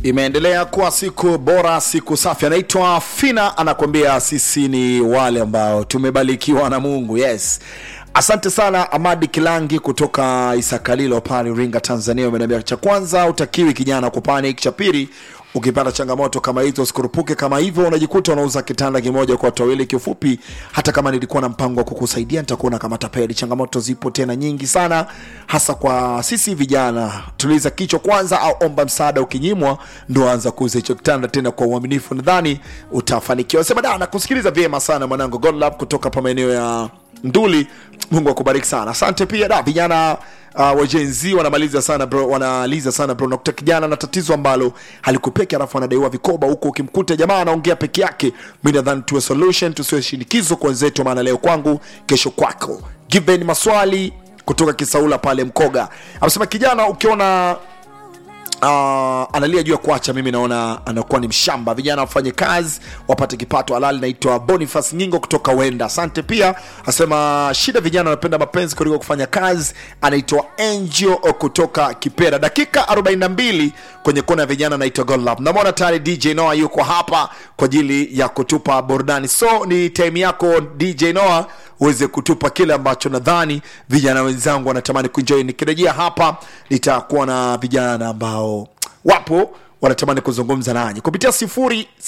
imeendelea kuwa siku bora siku safi anaitwa fina anakuambia sisi ni wale ambao tumebarikiwa na mungu yes asante sana amadi kilangi kutoka isakalilo pale iringa tanzania umeniambia cha kwanza utakiwi kijana kupanic cha pili ukipata changamoto kama hizo usikurupuke kama hivyo unajikuta unauza kitanda kimoja kwa watu wawili kiufupi hata kama nilikuwa na mpango wa kukusaidia nitakuona kama tapeli changamoto zipo tena nyingi sana hasa kwa sisi vijana tuliza kichwa kwanza au omba msaada ukinyimwa ndo anza kuuza hicho kitanda tena kwa uaminifu nadhani utafanikiwa sema da nakusikiliza vyema sana mwanangu godlove kutoka pa maeneo ya nduli mungu akubariki sana asante pia da vijana uh, wajenzi wanamaliza sana bro wanaliza sana bro nakuta kijana na tatizo ambalo halikupeki alafu anadaiwa vikoba huko ukimkuta jamaa anaongea peke yake mi nadhani tuwe solution tusiwe shinikizo kwa wenzetu maana leo kwangu kesho kwako given maswali kutoka kisaula pale mkoga amesema kijana ukiona uh, analia juu ya kuacha mimi naona anakuwa ni mshamba vijana wafanye kazi wapate kipato halali naitwa bonifas nyingo kutoka wenda asante pia asema shida vijana wanapenda mapenzi kuliko kufanya kazi anaitwa angel kutoka kipera dakika 42 kwenye kona ya vijana anaitwa golab namwona tayari dj noa yuko hapa kwa ajili ya kutupa burudani so ni time yako dj noa uweze kutupa kile ambacho nadhani vijana wenzangu wanatamani kuenjoy nikirejea hapa nitakuwa na vijana ambao wapo wanatamani kuzungumza nanyi kupitia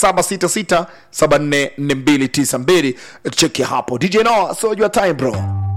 0766744292 cheki hapo dj no so your time bro